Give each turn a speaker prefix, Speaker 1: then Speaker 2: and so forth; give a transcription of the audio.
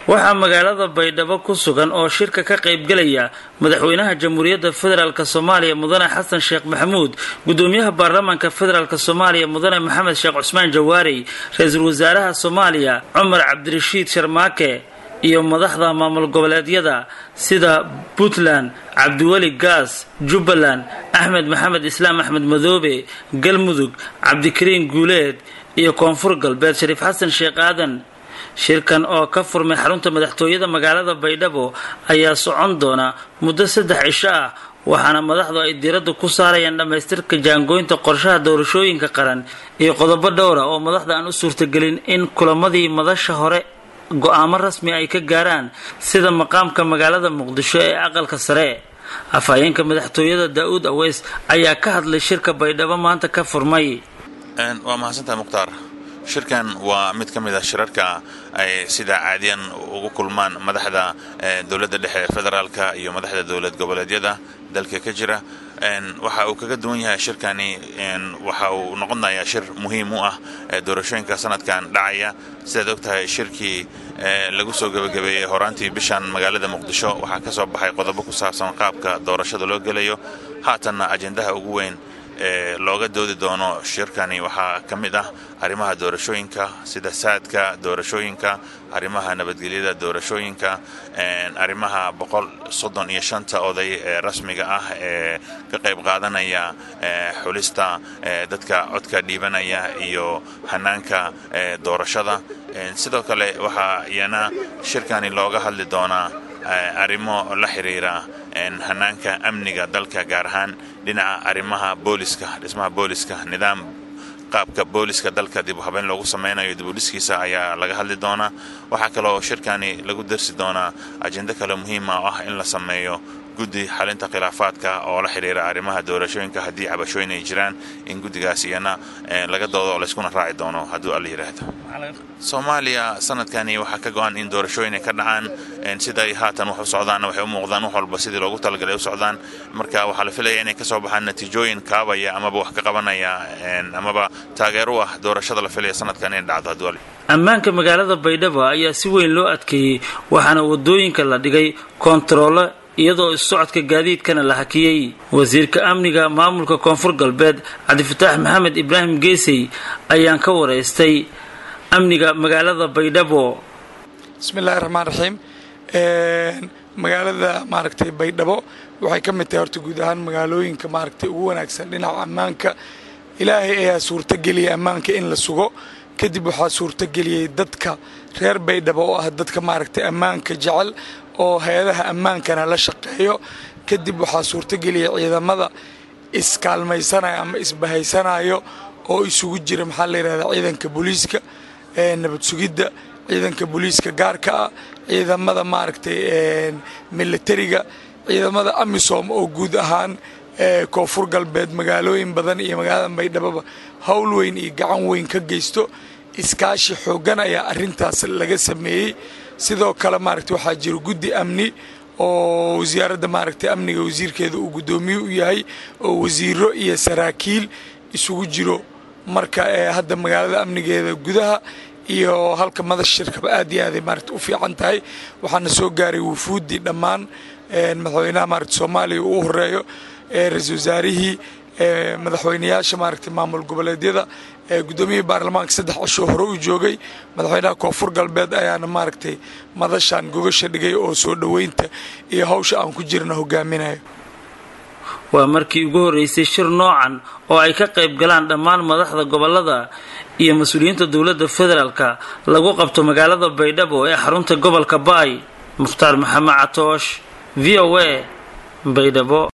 Speaker 1: waxaa magaalada baydhabo ku sugan oo shirka ka qaybgelaya madaxweynaha jamhuuriyadda federaalk soomaaliya mudane xasan sheekh maxamuud gudoomiyaha baarlamaanka federaalk soomaaliya mudane maxamed sheekh cusmaan jawaarey ra-iisul wasaaraha soomaaliya cumar cabdirashiid sharmaake iyo madaxda maamul goboleedyada sida puntland cabdiweli gaas jubbaland axmed maxamed islaam axmed madoobe galmudug cabdikariin guuleed iyo koonfur galbeed shariif xasan sheekh aadan shirkan oo ka furmay xarunta madaxtooyada magaalada baydhabo ayaa socon doona muddo saddex cisho ah waxaana madaxdu ay diiradda ku saarayaan dhammaystirka jaangooynta qorshaha doorashooyinka qaran iyo qodobo dhowra oo madaxda aan u suurtagelin in kulamadii madasha hore go-aamo rasmi ay ka gaaraan sida maqaamka magaalada muqdisho ee aqalka sare afhayeenka madaxtooyada daa-uud aweys ayaa ka hadlay shirka baydhabo maanta ka furmay
Speaker 2: waa mahadsantaha mukhtaar shirkan waa mid ka mid ah shirarka ay sida caadiyan ugu kulmaan madaxda dowladda dhexe ee federaalka iyo madaxda dowlad goboleedyada dalka ka jira waxa uu kaga duwan yahay shirkani waxa uu noqonayaa shir muhiim u ah doorashooyinka sanadkan dhacaya sidaad og tahay shirkii lagu soo gebagabeeyey horaantii bishan magaalada muqdisho waxaa ka soo baxay qodobo ku saabsan qaabka doorashada loo gelayo haatanna ajendaha ugu weyn ee looga doodi doono shirkani waxaa ka mid ah arrimaha doorashooyinka sida saadka doorashooyinka arrimaha nabadgelyada doorashooyinka arrimaha boqol soddon iyo shanta oday ee rasmiga ah ee ka qayb qaadanaya xulista dadka codka dhiibanaya iyo hanaanka doorashada sidoo kale waxaa iyana shirkani looga hadli doonaa arrimo la xiriira hanaanka amniga dalka gaar ahaan dhinaca arrimaha booliska dhismaha booliska nidaam qaabka booliska dalka dib u habeyn loogu sameynayo dibudhiskiisa ayaa laga hadli doonaa waxaa kaloo shirkani lagu darsi doonaa ajendo kale muhiima oo ah in la sameeyo guddi xalinta khilaafaadka oo la xidhiira arrimaha doorashooyinka haddii cabashooyin ay jiraan in guddigaas iyana laga doodo layskuna raaci doono hadduu alla yidhaahdo soomaaliya sanadkani waxaa ka go-an in doorashooyin ay ka dhacaan siday haatan wax u socdaanna waxay u muuqdaan wax walba sidii loogu talagalay u socdaan marka waxaa la filaya inay ka soo baxaan natiijooyin kaabaya amaba wax ka qabanaya amaba taageer u ah doorashada la filaya sanadkan inay dhacdo hadduu
Speaker 1: ammaanka magaalada baydhabo ayaa si weyn loo adkeeyey waxaana wadooyinka la dhigay koontaroolo iyadoo is-socodka gaadiidkana la hakiyey wasiirka amniga maamulka koonfur galbeed cabdifataax maxamed ibraahim geesey ayaan ka waraystay amniga magaalada baydhabo
Speaker 3: bismillahi raxmaan raxiim magaalada maaragtay baydhabo waxay ka mid tahay horta guud ahaan magaalooyinka maaragtay ugu wanaagsan dhinaca ammaanka ilaahay ayaa suurtageliyay ammaanka in la sugo kadib waxaa suurtageliyey dadka reer baydhabo oo ah dadka maaragtay ammaanka jecel oo hay-adaha ammaankana la shaqeeyo kadib waxaa suurtageliyay ciidamada iskaalmaysanaya ama isbahaysanayo oo isugu jira maxaa la yidhahdaa ciidanka booliiska nabad sugidda ciidanka booliiska gaarka ah ciidamada maaragtay militariga ciidamada amisom oo guud ahaan koonfur galbeed magaalooyin badan iyo magaalada baydhaboba howl weyn iyo gacan weyn ka geysto iskaashi xooggan ayaa arintaas laga sameeyey sidoo kale maaragtay waxaa jira guddi amni oo wasaaradda maaragtay amniga wasiirkeeda uu guddoomiye u yahay oo wasiiro iyo saraakiil isugu jiro marka hadda magaalada amnigeeda gudaha iyo halka madash shirkaba aad iyo aaday maaragta u fiican tahay waxaana soo gaaray wufuuddii dhammaan madaxweynaha maaragta soomaaliya uu horeeyo ra-iisul wasaarihii madaxweynayaasha maaragtay maamul goboleedyada guddoomiyihii baarlamaanka saddex cishoo hore u joogay madaxweynaha koonfur galbeed ayaana maaragtay madashan gogasha dhigay oo soo dhoweynta iyo hawsha aan ku jirna hogaaminayo
Speaker 1: waa markii ugu horreysay shir noocan oo ay ka qayb galaan dhammaan madaxda gobolada iyo mas-uuliyiinta dowladda federaalka lagu qabto magaalada baydhabo ee xarunta gobolka baay mukhtaar maxamed catoosh v o a baydhabo